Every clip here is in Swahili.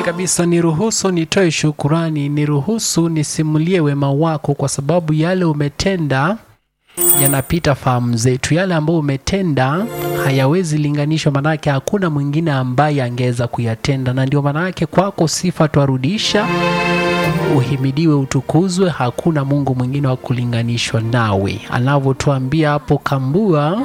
kabisa, niruhusu nitoe shukurani, niruhusu nisimulie wema wako, kwa sababu yale umetenda yanapita fahamu zetu. Yale ambayo umetenda hayawezi linganishwa, manake hakuna mwingine ambaye angeweza kuyatenda, na ndio manake kwako sifa twarudisha, uhimidiwe, utukuzwe. Hakuna Mungu mwingine wa kulinganishwa nawe, anavyotuambia hapo Kambua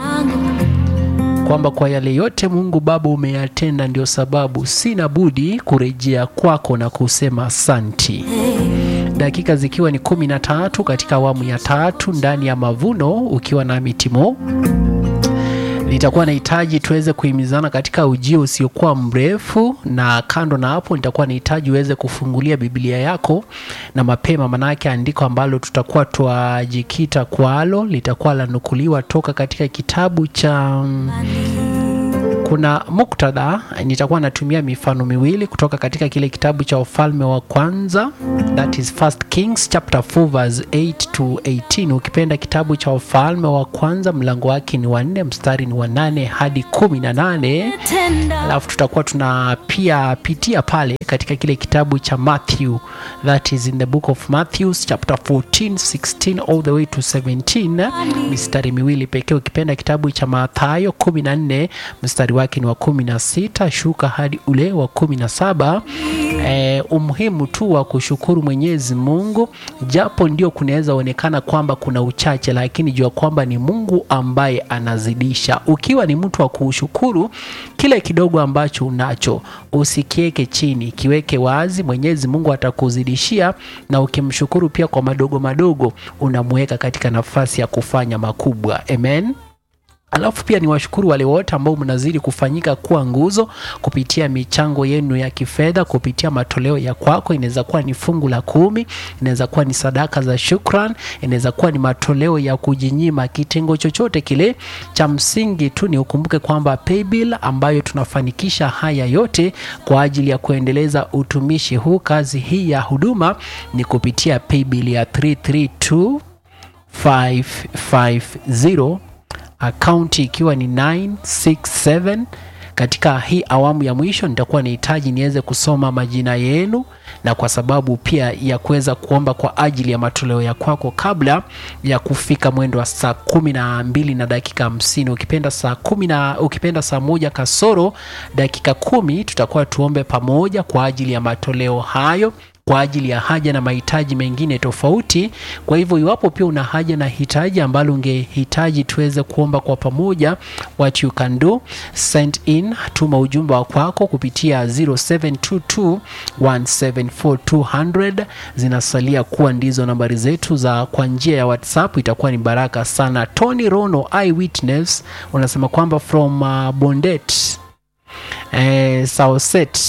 kwamba kwa yale yote Mungu Baba umeyatenda, ndio sababu sina budi kurejea kwako na kusema asanti. Dakika zikiwa ni kumi na tatu katika awamu ya tatu ndani ya Mavuno, ukiwa na Mitimo, nitakuwa nahitaji tuweze kuhimizana katika ujio usiokuwa mrefu, na kando na hapo, nitakuwa nahitaji uweze kufungulia Biblia yako na mapema, manake andiko ambalo tutakuwa twajikita kwalo litakuwa lanukuliwa toka katika kitabu cha kuna muktadha nitakuwa natumia mifano miwili kutoka katika kile kitabu cha Wafalme wa Kwanza, that is First Kings chapter 4 verse 8 to 18. Ukipenda kitabu cha Wafalme wa Kwanza mlango wake ni wa nne mstari ni wa nane hadi kumi na nane alafu tutakuwa tuna pia pitia pale katika kile kitabu cha Matthew, that is in the book of Matthew chapter 14 16 all the way to 17, mistari miwili pekee. Ukipenda kitabu cha Mathayo 14 mstari wake ni wa kumi na sita shuka hadi ule wa kumi na saba. E, umuhimu tu wa kushukuru Mwenyezi Mungu, japo ndio kunaweza onekana kwamba kuna uchache, lakini jua kwamba ni Mungu ambaye anazidisha. Ukiwa ni mtu wa kushukuru kile kidogo ambacho unacho, usikieke chini, kiweke wazi. Mwenyezi Mungu atakuzidishia, na ukimshukuru pia kwa madogo madogo, unamweka katika nafasi ya kufanya makubwa. Amen. Alafu pia ni washukuru wale wote ambao mnazidi kufanyika kuwa nguzo kupitia michango yenu ya kifedha, kupitia matoleo ya kwako. Inaweza kuwa ni fungu la kumi, inaweza kuwa ni sadaka za shukran, inaweza kuwa ni matoleo ya kujinyima, kitengo chochote kile. Cha msingi tu ni ukumbuke kwamba paybill ambayo tunafanikisha haya yote kwa ajili ya kuendeleza utumishi huu, kazi hii ya huduma ni kupitia paybill ya 332550 akaunti ikiwa ni 967. Katika hii awamu ya mwisho nitakuwa nahitaji niweze kusoma majina yenu, na kwa sababu pia ya kuweza kuomba kwa ajili ya matoleo ya kwako kabla ya kufika mwendo wa saa kumi na mbili na dakika hamsini ukipenda saa kumi na ukipenda saa moja kasoro dakika kumi tutakuwa tuombe pamoja kwa ajili ya matoleo hayo kwa ajili ya haja na mahitaji mengine tofauti. Kwa hivyo iwapo pia una haja na hitaji ambalo ungehitaji tuweze kuomba kwa pamoja, what you can do send in, tuma ujumbe wa kwako kupitia 0722174200 zinasalia kuwa ndizo nambari zetu za kwa njia ya WhatsApp, itakuwa ni baraka sana. Tony Rono Eyewitness unasema kwamba from uh, Bondet eh, Sauset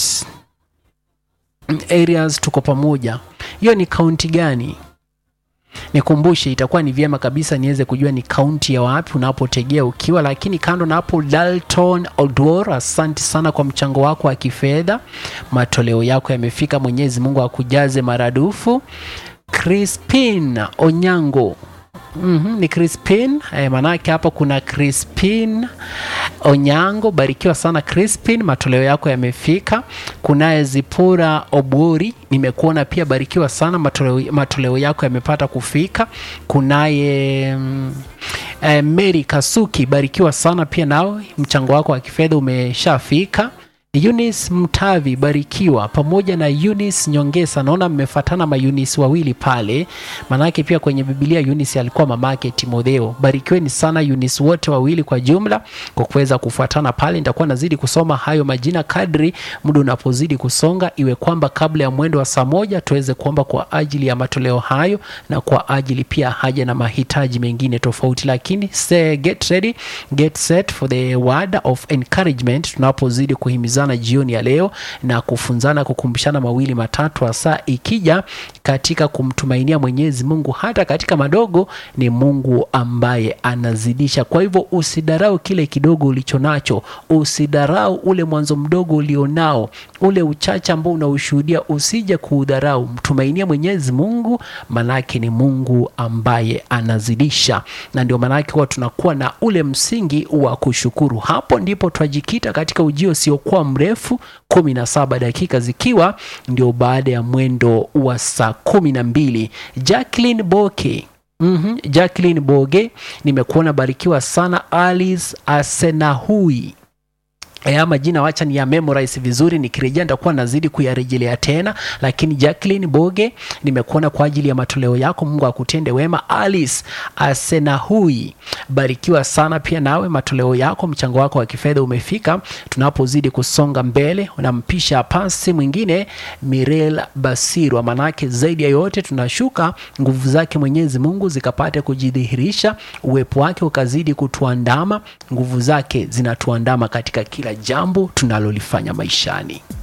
areas tuko pamoja. Hiyo ni kaunti gani? Nikumbushe, itakuwa ni vyema kabisa niweze kujua ni kaunti ya wapi unapotegea ukiwa. Lakini kando na hapo, Dalton Odwor, asante sana kwa mchango wako wa kifedha, matoleo yako yamefika. Mwenyezi Mungu akujaze maradufu. Crispin Onyango Mm -hmm, ni Crispin eh, manake hapa kuna Crispin Onyango, barikiwa sana Crispin, matoleo yako yamefika. Kunaye Zipora Obori, nimekuona pia, barikiwa sana, matoleo, matoleo yako yamepata kufika. Kunaye mm, eh, Mary Kasuki, barikiwa sana pia, nawe mchango wako wa kifedha umeshafika. Eunice Mtavi barikiwa, pamoja na Eunice Nyongesa. Naona mmefatana ma Eunice wawili pale, manake pia kwenye Biblia Eunice alikuwa mamake Timotheo. Barikiweni sana Eunice wote wawili kwa jumla kwa kuweza kufuatana pale. Nitakuwa nazidi kusoma hayo majina kadri muda unapozidi kusonga, iwe kwamba kabla ya mwendo wa saa moja tuweze kuomba kwa ajili ya matoleo hayo na kwa ajili pia haja na mahitaji mengine tofauti, lakini say, get ready, get set for the word of encouragement tunapozidi kuhimiza na jioni ya leo na kufunzana kukumbushana mawili matatu, hasa ikija katika kumtumainia Mwenyezi Mungu hata katika madogo. Ni Mungu ambaye anazidisha. Kwa hivyo usidarau kile kidogo ulicho nacho, usidarau ule mwanzo mdogo ulionao, ule uchache ambao unaushuhudia, usije kuudharau. Mtumainia Mwenyezi Mungu, manake ni Mungu ambaye anazidisha, na ndio manake huwa tunakuwa na ule msingi wa kushukuru. Hapo ndipo twajikita katika ujio usiokuwa mrefu 17 dakika zikiwa ndio baada ya mwendo wa saa kumi na mbili Jacqueline Boke Mm-hmm. Jacqueline Boge, nimekuona barikiwa sana. Alice Asenahui haya majina wacha ni ya memorize vizuri, nikirejea nitakuwa nazidi kuyarejelea tena, lakini Jacqueline Boge, nimekuona kwa ajili ya matoleo yako, Mungu akutende wema. Alice Asenahui, barikiwa sana pia nawe, matoleo yako, mchango wako wa kifedha umefika. Tunapozidi kusonga mbele, unampisha pasi mwingine Mirel Basirwa, manake zaidi ya yote tunashuka nguvu zake Mwenyezi Mungu zikapate kujidhihirisha, uwepo wake ukazidi kutuandama, nguvu zake zinatuandama katika kila jambo tunalolifanya maishani.